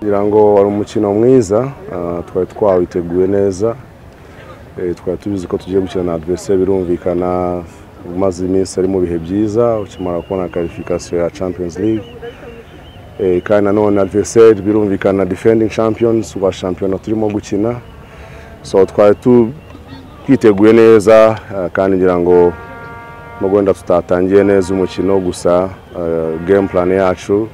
ngira ngo wari umukino mwiza ah, twari twawiteguye neza Eh, twari tubizi ko tugiye gukina na adversaire birumvikana umaze iminsi ari mu bihe byiza ukimara kubona qualification ya Champions League Eh, kandi nanone adversaire birumvikana defending champions wa shampiyona turimo gukina so twari tu- twiteguye neza ah, kandi ngira ngo nubwo wenda tutatangiye neza umukino gusa eh, game plan yacu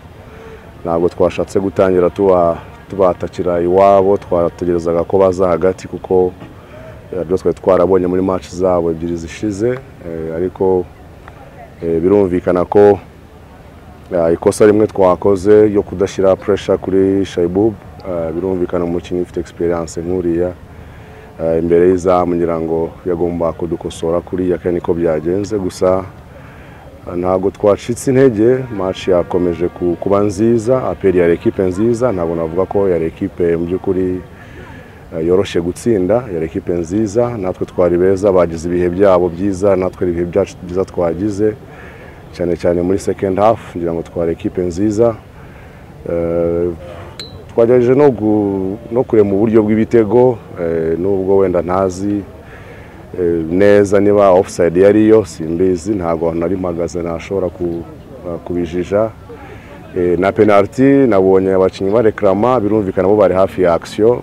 ntabwo twashatse gutangira tuba tubatakira iwabo twategerezaga ko baza hagati kuko eh, byo twari twarabonye muri match zabo ebyiri zishize eh, ariko eh, birumvikana ko eh, ikosa rimwe twakoze ryo kudashyira pressure kuri Shaibub eh, birumvikana umukinnyi ufite experience nk'uriya eh, imbere y'izamu ngira ngo yagomba kudukosora kuriya kandi niko byagenze gusa ntabwo twacitse intege match yakomeje ku- kuba nziza aperi yari ekipe nziza ntabwo navuga ko yari ekipe mu by'ukuri eh, yoroshye gutsinda yari ekipe nziza natwe twari beza bagize ibihe byabo byiza natwe ibihe byacu byiza twagize cyane cyane muri second half ngira ngo twari ekipe nziza Eh, twagerageje no gu- no kurema uburyo bw'ibitego eh, nubwo wenda ntazi eh, neza niba offside yariyo simbizi ntabwo nari mpagaze nashobora ku- eh, kubijija Eh, na penalty nabonye abakinnyi bareklama birumvikana bo bari hafi ya action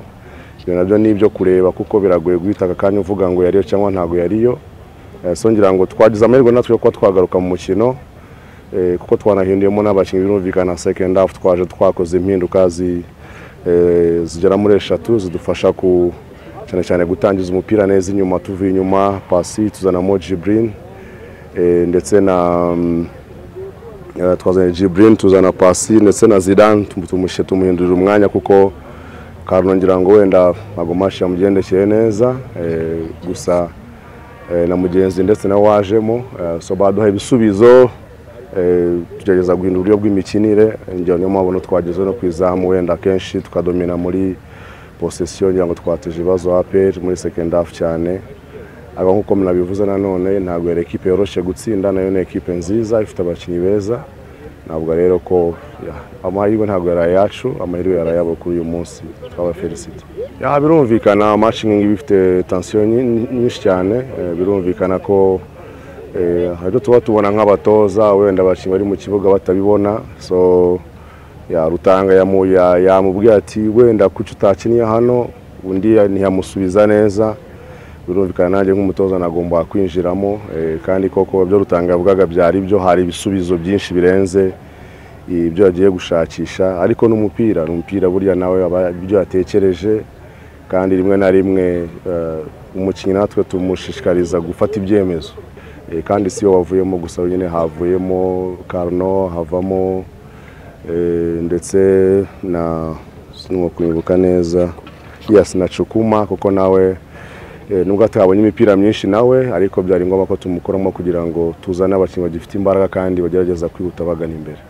ibyo nabyo ni ibyo kureba kuko biragoye guhita aka kanya uvuga ngo yariyo cyangwa ntabwo yariyo Eh, so ngira ngo twagize amahirwe natwe yo kuba twagaruka mu mukino eh, kuko twanahinduyemo n'abakinnyi birumvikana second half twaje twakoze impinduka zi- eh, zigera muri eshatu zidufasha ku cyane cyane gutangiza umupira neza inyuma tuvuye inyuma pasi tuzanamo Jibrin eh, ndetse na mm, eh, twazanye Jibrin tuzana pasi ndetse na Zidane tum- tumushyira tumuhindurira umwanya kuko Karno ngira ngo wenda agomashi yamugendekeye neza eh, gusa eh, na mugenzi ndetse na wajemo eh, so baduha ibisubizo eh, tugerageza guhindura uburyo bw'imikinire njya niyo mpamvu no twageze no ku izamu wenda akenshi tukadomina muri posesiyo ngira ngo twateje ibibazo APR muri second half cyane ariko nk'uko mnabivuze nanone ntabwo yari ekipe yoroshye gutsinda nayo ni ekipe nziza ifite abakinnyi beza ntabwo rero ko ya- amahirwe ntabwo yari ayacu amahirwe yari ayabo kuri uyu munsi twabafelicite ya birumvikana match nk'iyi ifite tension nyi- nyinshi cyane eh, birumvikana ko eh, hari ibyo tuba tubona nk'abatoza wenda abakinnyi bari mu kibuga batabibona so ya Rutanga yamu- ya- yamubwiye ati wenda kuki utakiniye hano undi ya- ntiyamusubiza neza birumvikana nanjye nk'umutoza nagomba kwinjiramo eh, kandi koko ibyo Rutanga yavugaga byari byo hari ibisubizo byinshi birenze ibyo yagiye gushakisha ariko n'umupira umupira burya nawe aba- ibyo yatekereje kandi rimwe na rimwe eh, umukinnyi natwe tumushishikariza gufata ibyemezo Eh, kandi si yo wavuyemo gusa nyine havuyemo Karno havamo eh, ndetse na sinumva kwibuka neza yes na Cukuma kuko nawe eh, nubwo atabonye imipira myinshi nawe ariko byari ngombwa ko tumukoramo kugira ngo tuzane abakinnyi bagifite imbaraga kandi bagerageza kwihuta bagana imbere